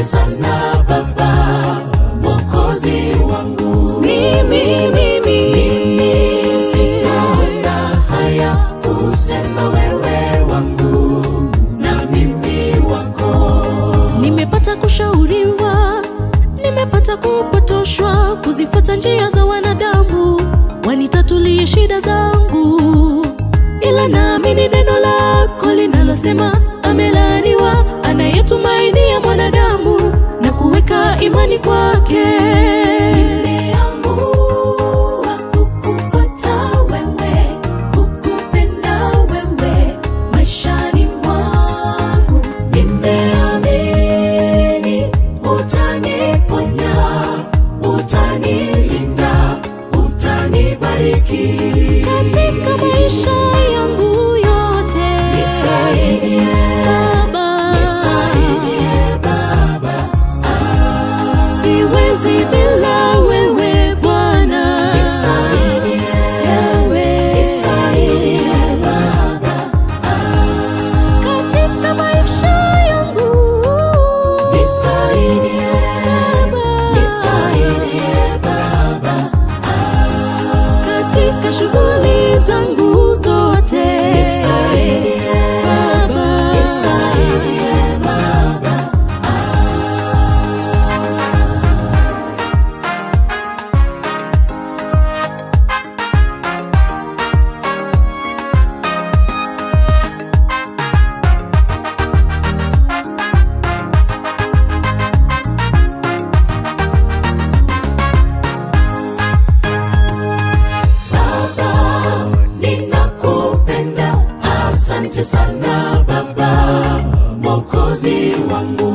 sana Baba, Mwokozi wangu. mimi mimi Sitaona haya kusema wewe wangu na mimi wako. nimepata kushauriwa nimepata kupotoshwa kuzifuata njia za wanadamu wanitatulie shida zangu ila naamini neno lako linalosema amelaaniwa anayetumainia mwanadamu na kuweka imani kwake Nimeamua kukufuata wewe, kukupenda wewe maishani mwangu. Nimeamini utaniponya, utanilinda, utanibariki. katika maisha yangu yote Nisaidie, Baba, nisaidie Baba, siwezi bila wewe Bwana, nisaidie, Wewe. nisaidie Baba. katika maisha yangu Nisaidie, Baba, nisaidie Baba, katika shughuli zangu zote nisaidie, Baba, nisaidie Baba. Baba, ninakupenda, asante sana Baba, Mwokozi wangu.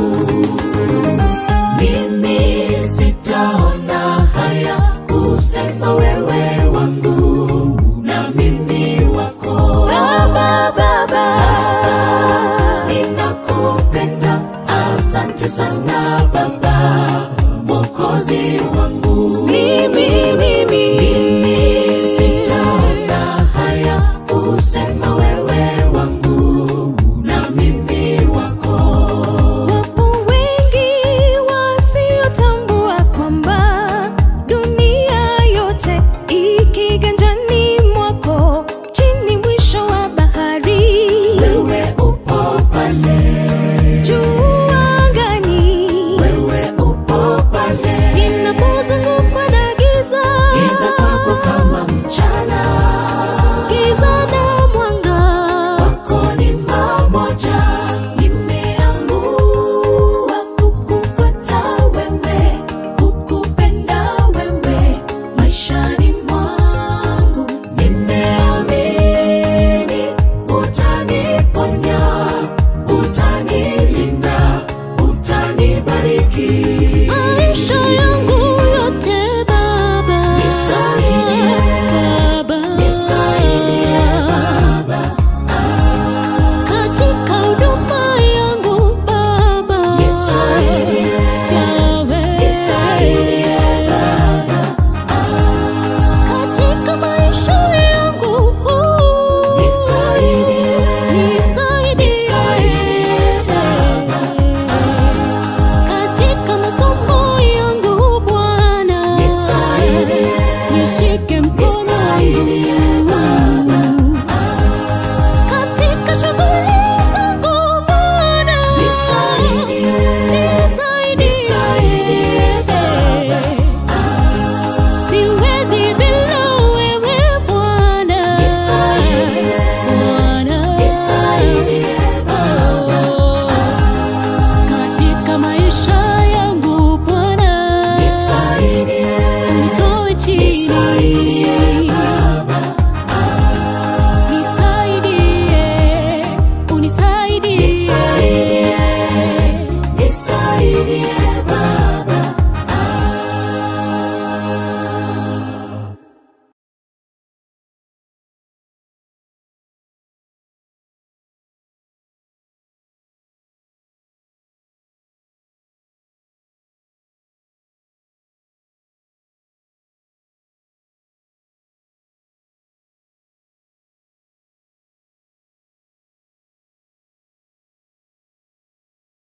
Mimi sitaona haya kusema wewe wangu na mimi wako. Baba, Baba, Ninakupenda, asante sana Baba, Mwokozi wangu. mimi mimi Mimi